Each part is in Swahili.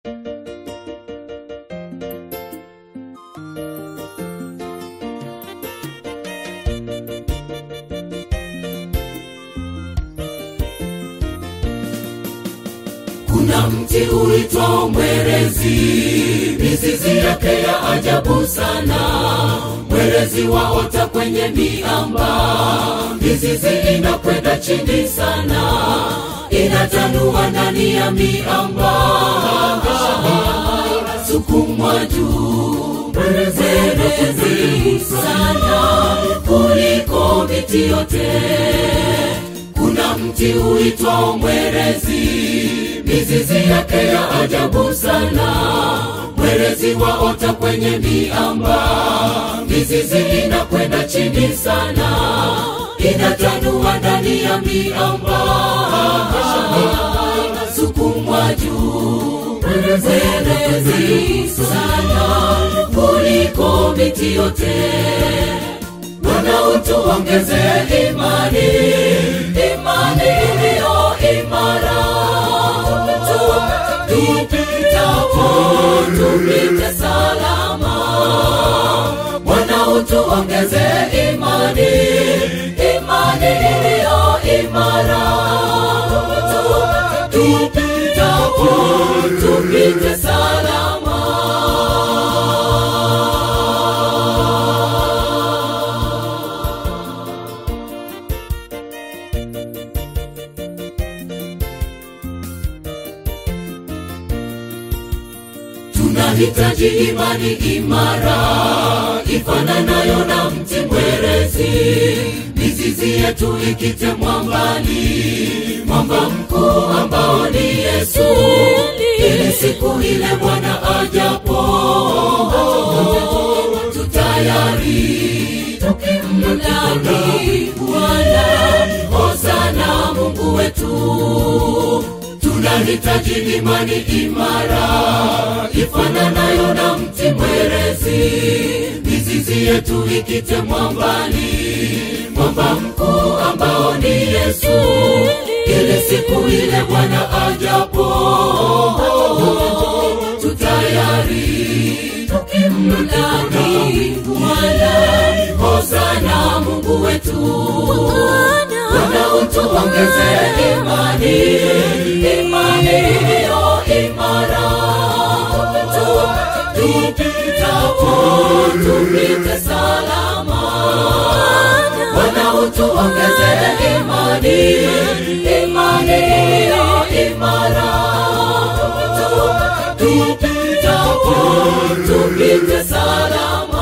kuna mti uitwao mwerezi mizizi yake ya ajabu sana mwerezi waota kwenye miamba mizizi inakwenda chini sana inatanua ndani ya miamba inasukumwa juu mwerezi sana kuliko miti yote kuna mti uitwao mwerezi mizizi yake ya ajabu sana mwerezi waota kwenye miamba mizizi inakwenda chini sana inatanua ndani ya miamba inasukumwa juu mwerezi sana kuliko miti yote Bwana utuongeze imani, imani iliyo imara. Tupitapo tupite salama. Bwana utuongeze imani, imani iliyo imara. Tupitapo tupite salama. tunahitaji imani imara ifananayo na mti mwerezi mizizi yetu ikitemwa mbali mwamba mkuu ambao ni yesu ili siku ile bwana ajapo tutayari tukimlaki bwana hosana mungu wetu tunahitaji imani imara ifananayo na mti mwerezi mizizi yetu ikitemwa mbali mwamba mkuu ambao ni yesu ili siku ile bwana ajapo tutayari tukimlaki bwana hosana mungu wetu bwana utuongeze imani imani iliyo imara tupitapo tupite salama bwana utuongeze imani imani iliyo imara tupitapo tupite salama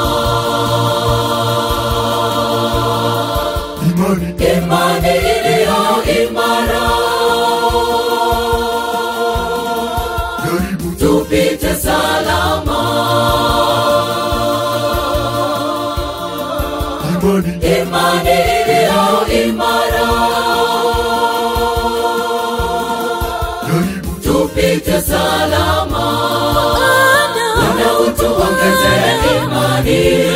imani imani iliyo imara jaribu tupite salama imani imani iliyo imara jaribu tupite salama Bwana utuongeze imani